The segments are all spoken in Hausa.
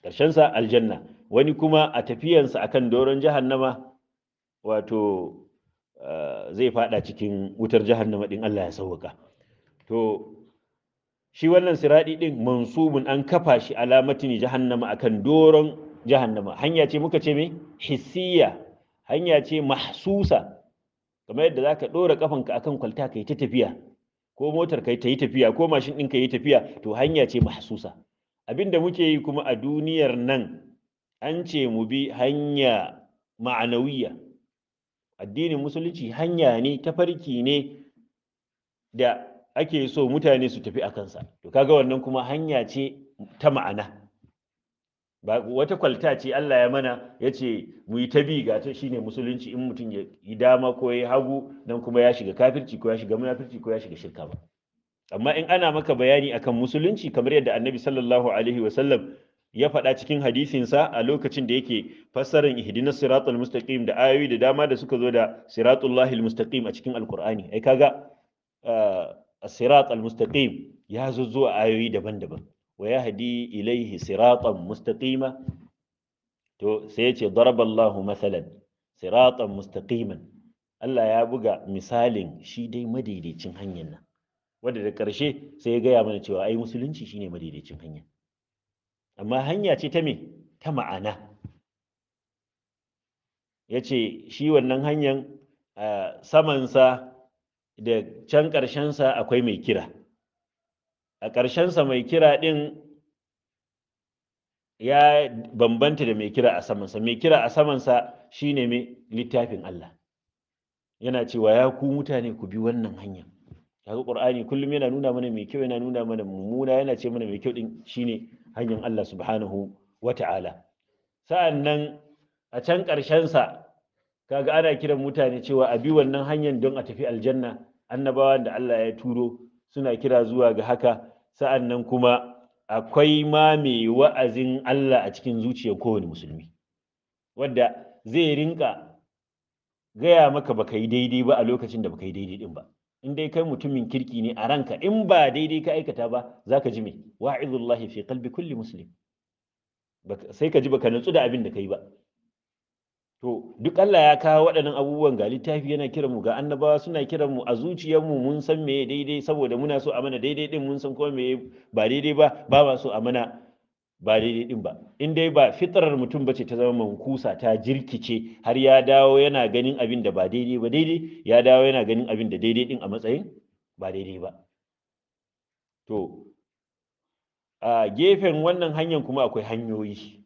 ƙarshensa aljanna wani kuma a tafiyansa akan doron jahannama wato zai fada cikin wutar jahannama din Allah ya sauwaka to shi wannan siradi din mansubun an kafa shi alamatin jahannama akan doron jahannama hanya ce muka ce me hissiya hanya ce mahsusa kamar yadda zaka dora kafanka akan kwalta kai ta tafiya ko motar kai ta yi tafiya ko mashin ɗin ka yi tafiya to hanya ce mahsusa abinda muke yi kuma a duniyar nan an ce mu bi hanya ma'anawiya addinin musulunci hanya ne tafarki ne da ake so mutane su tafi a kansa to kaga wannan kuma hanya ce ta ma'ana ba wata kwalta ce Allah ya mana ya ce mu yi ta bi ga ta shine musulunci in mutum ya yi dama ko ya hagu nan kuma ya shiga kafirci ko ya shiga munafirci ko ya shiga shirka ba amma in ana maka bayani akan musulunci kamar yadda annabi sallallahu alaihi wasallam ya faɗa cikin hadisinsa a lokacin da yake fassarar ihdinas siratal mustaqim da ayoyi da dama da suka zo da siratullahil mustaqim a cikin alqur'ani ai kaga as-sirat al-mustaqim ya zo zuwa ayoyi daban-daban wa yahdi ilaihi siratan mustaqima to sai yace daraballahu masalan siratan mustaqiman Allah ya buga misalin shi dai madaidaicin hanyar nan wanda da ƙarshe sai ya gaya mana cewa ai musulunci shine madaidaicin hanya amma hanya ce ta me ta ma'ana ya ce shi wannan hanyar samansa da can ƙarshensa akwai mai kira a ƙarshensa mai kira ɗin ya bambanta da mai kira a samansa mai kira a samansa shine mai littafin Allah yana cewa ya ku mutane ku bi wannan hanya kaga qur'ani kullum yana nuna mana mai kyau yana nuna mana mummuna yana ce mana mai kyau din shine hanyar Allah subhanahu wata'ala sa'annan a can ƙarshen sa kaga ana kiran mutane cewa a bi wannan hanyar don a tafi aljanna annabawan da Allah ya turo suna kira zuwa ga haka sa'annan kuma akwai ma mai wa'azin Allah a cikin zuciyar kowane musulmi wanda zai rinka gaya maka baka yi daidai ba a lokacin da baka yi daidai din ba in dai kai mutumin kirki ne a ranka in ba daidai ka aikata ba zaka ji me wa'izullahi fi qalbi kulli muslim sai ka ji baka nutsu da abin da kai ba to duk Allah ya kawo waɗannan abubuwan ga littafi yana kiran mu ga annabawa suna kiran mu a zuciyarmu mun san me daidai saboda muna so a mana daidai din mun san kuma me ba daidai ba ba ma so a mana ba daidai din ba in dai ba fitrar mutum bace ta zama mankusa ta jirkice har ya dawo yana ganin abin da ba daidai ba daidai ya dawo yana ganin abin da daidai din a matsayin ba daidai ba to a gefen wannan hanyar kuma akwai hanyoyi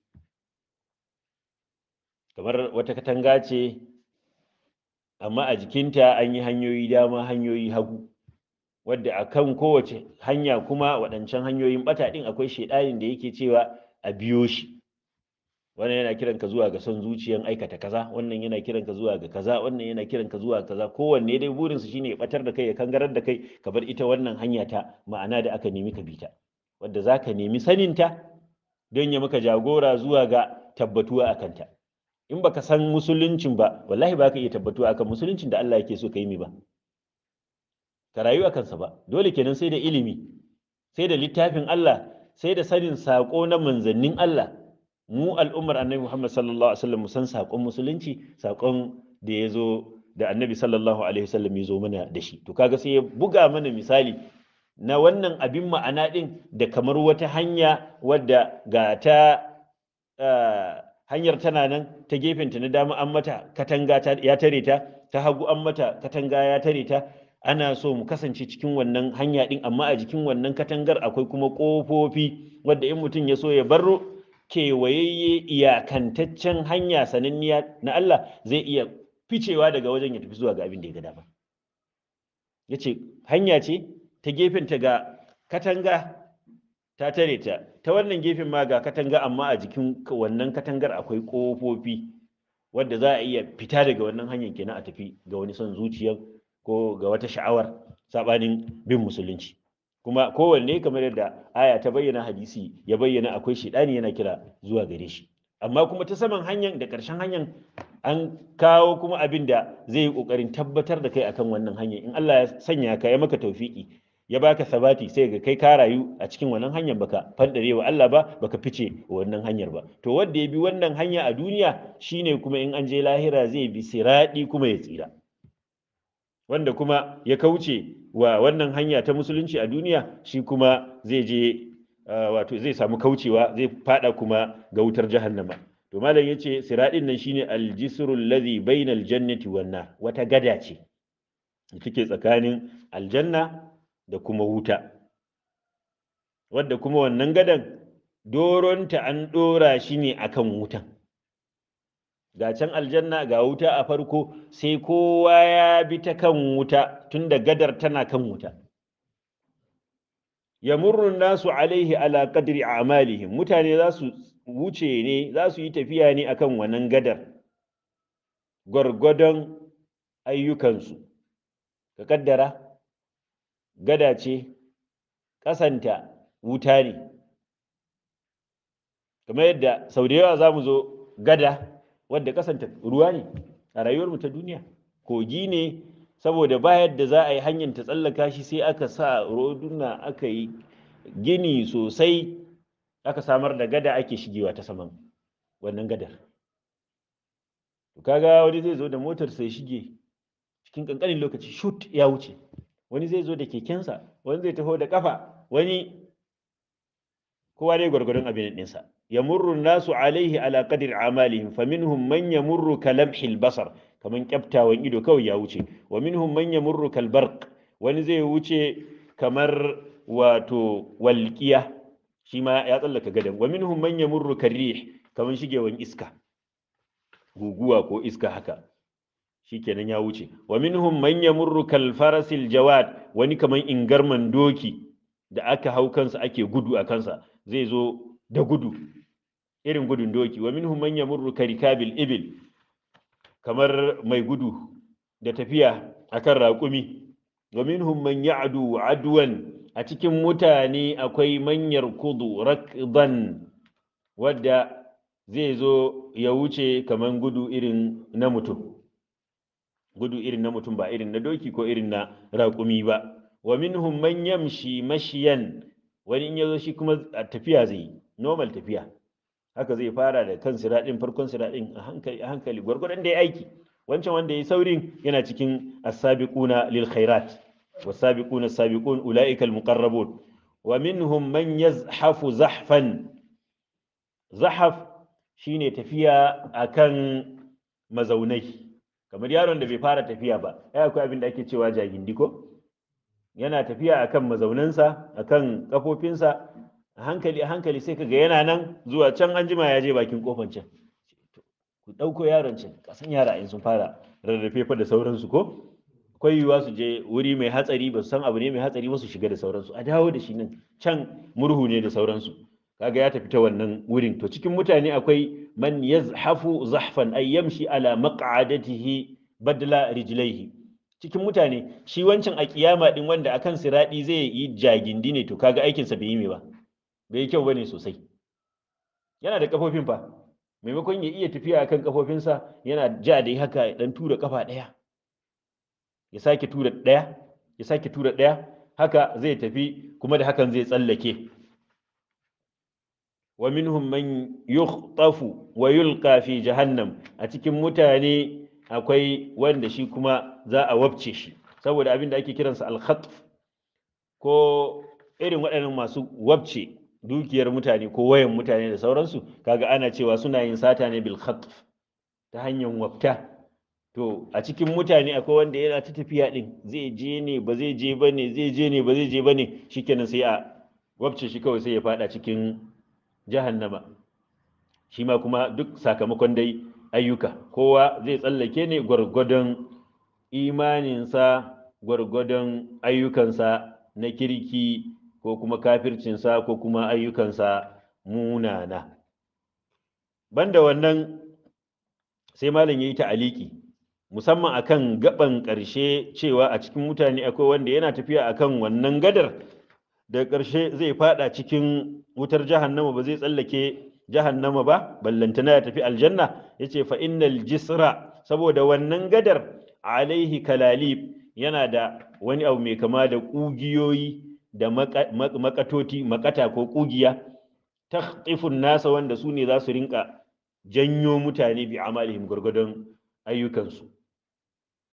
kamar wata katanga ce amma a jikinta an yi hanyoyi dama hanyoyi hagu wadda a kan kowace hanya kuma waɗancan hanyoyin ɓata ɗin akwai shaiɗanin da yake cewa a biyo shi wannan yana kiran ka zuwa ga son zuciyan aikata kaza wannan yana kiran ka zuwa ga kaza wannan yana kiran ka zuwa kaza kowanne dai burinsa shine ya ɓatar da kai ya kangarar da kai ka bar ita wannan hanya ta ma'ana da aka nemi ka bi ta wadda za ka nemi saninta don ya maka jagora zuwa ga tabbatuwa a kanta in baka san musuluncin ba wallahi ba ka iya tabbatuwa akan musuluncin da Allah yake so ka yi mi ba ka rayu a kansa ba dole kenan sai da ilimi sai da littafin Allah sai da sanin saƙo na manzannin Allah mu al'ummar annabi Muhammad sallallahu alaihi wasallam mu san saƙon musulunci saƙon da ya zo da annabi sallallahu alaihi wasallam ya zo mana da shi to kaga sai ya buga mana misali na wannan abin ma'ana din da kamar wata hanya wadda ga ta hanyar tana nan ta gefenta na dama an mata katanga ya tare ta ta hagu an mata katanga ya tare ta ana so mu kasance cikin wannan hanya din amma a jikin wannan katangar akwai kuma ƙofofi wadda in mutum ya so ya baro kewayayye iyakantaccen hanya sananniya na Allah zai iya ficewa daga wajen ya tafi zuwa ga abin da ya ga dama ya ce hanya ce ta gefenta ga katanga ta tare ta ta wannan gefen ma ga katanga amma a jikin wannan katangar akwai ƙofofi wadda za a iya fita daga wannan hanyar kenan a tafi ga wani son zuciyar ko ga wata sha'awar sabanin bin musulunci kuma kowanne kamar yadda aya ta bayyana hadisi ya bayyana akwai shidani yana kira zuwa gare shi amma kuma ta saman hanyar da ƙarshen hanyar an kawo kuma abin da zai yi ƙoƙarin tabbatar da kai akan wannan hanyar in Allah ya sanya ka ya maka taufiki ya baka sabati sai ga kai ka rayu a cikin wannan hanyar baka fandare wa Allah ba baka fice wannan hanyar ba to wanda ya bi wannan hanya a duniya shine kuma in an je lahira zai bi siradi kuma ya tsira wanda kuma ya kauce wa wannan hanya ta musulunci a duniya shi kuma zai je wato zai samu kaucewa zai fada kuma ga wutar jahannama to malam yace siradin nan shine aljisrul ladhi bainal jannati wan nar wata gada ce take tsakanin aljanna da kuma wuta wadda kuma wannan gadan doronta an dora shi ne akan wutan ga can aljanna ga wuta a farko sai kowa ya bi ta kan wuta tunda gadar tana kan wuta yamurru nasu alaihi ala qadri a'malihim mutane za su wuce ne za su yi tafiya ne akan wannan gadar gwargwadon ayyukansu ka kaddara gada ce ƙasanta wuta ne kamar yadda sau da yawa za mu zo gada wadda ƙasanta ruwa ne a rayuwarmu ta duniya kogi ne saboda ba yadda za a yi hanyar ta tsallaka shi sai aka sa roduna aka yi gini sosai aka samar da gada ake shigewa ta saman wannan gadar kaga wani zai zo da motar sai shige cikin kankanin lokaci shoot ya wuce wani zai zo da kekensa wani zai taho da kafa wani kowa dai gwargwadon abin ɗinsa yamurru nasu alaihi ala qadri amalihim faminhum man yamurru kalamhil basar kaman kyaftawan ido kawai ya wuce wa minhum man yamurru kalbarq wani zai wuce kamar wato walqiya shi ma ya tsallaka gadan wa minhum man yamurru karrih kaman shigewan iska guguwa ko iska haka shikenan ya wuce wa minhum man yamurru kal farasil jawad wani kaman ingarman doki da aka hau kansa ake gudu a kansa zai zo da gudu irin gudun doki wa minhum man yamurru karikabil ibil kamar mai gudu da tafiya akan raƙumi wa minhum man ya'du adwan a cikin mutane akwai manyar kudu rakdan wadda zai zo ya wuce kaman gudu irin na mutum gudu irin na mutum ba irin na doki ko irin na raƙumi ba wa minhum man yamshi mashiyan wani in yazo shi kuma a tafiya zai normal tafiya haka zai fara da kan siraɗin farkon siraɗin a hankali a hankali gwargwadon da ya aiki wancan wanda ya saurin yana cikin as-sabiquna lil khairat was-sabiquna as-sabiqun ulaika al-muqarrabun wa minhum man yazhafu zahfan zahaf shine tafiya akan mazaunai kamar yaron da bai fara tafiya ba ai akwai abin da ake cewa jagindi ko yana tafiya akan mazaunansa akan kafofinsa a hankali a hankali sai kaga yana nan zuwa can an jima ya je bakin kofan can ku ɗauko yaron can kasan yara in sun fara rarrafe fa da sauransu ko akwai yiwuwa su je wuri mai hatsari ba su san abu ne mai hatsari ba su shiga da sauransu a dawo da shi nan can murhu ne da sauransu kaga ya tafi ta wannan wurin to cikin mutane akwai man yazhafu zahfan ay yamshi ala maq'adatihi badla rijlaihi cikin mutane shi wancan a kiyama din wanda akan siradi zai yi jagindi ne to kaga aikinsa bai yi me ba bai yi kyau bane sosai yana da kafofin fa maimakon ya iya tafiya akan kafofinsa yana ja da haka ya dan tura kafa daya ya sake tura daya ya sake tura daya haka zai tafi kuma da hakan zai tsallake wa minhum man yukhtafu wa yulqa fi jahannam a cikin mutane akwai wanda shi kuma za a wabce shi saboda abin da ake kiransa al-khatf ko irin waɗannan masu wabce dukiyar mutane ko wayan mutane da sauransu kaga ana cewa suna yin sata ne bil khatf ta hanyar wafta to a cikin mutane akwai wanda yana ta tafiya din zai je ne ba zai je bane zai je ne ba zai je bane shikenan sai a wabce shi kawai sai ya fada cikin jahannama shi ma kuma duk sakamakon dai ayyuka kowa zai tsallake ne gwargwadon imaninsa gwargwadon ayyukansa na kirki ko kuma kafircinsa ko kuma ayyukansa munana banda wannan sai malam ya yi ta'aliki musamman akan gaban ƙarshe cewa a cikin mutane akwai wanda yana tafiya akan wannan gadar da ƙarshe zai fada cikin wutar jahannama ba zai tsallake jahannama ba ballantana ya tafi aljanna yace fa innal jisra saboda wannan gadar alaihi kalalib yana da wani abu mai kama da ƙugiyoyi da makatoti makata ko ƙugiya takhtifun nasa wanda su ne za su rinka janyo mutane bi amalihim gwargwadon ayyukansu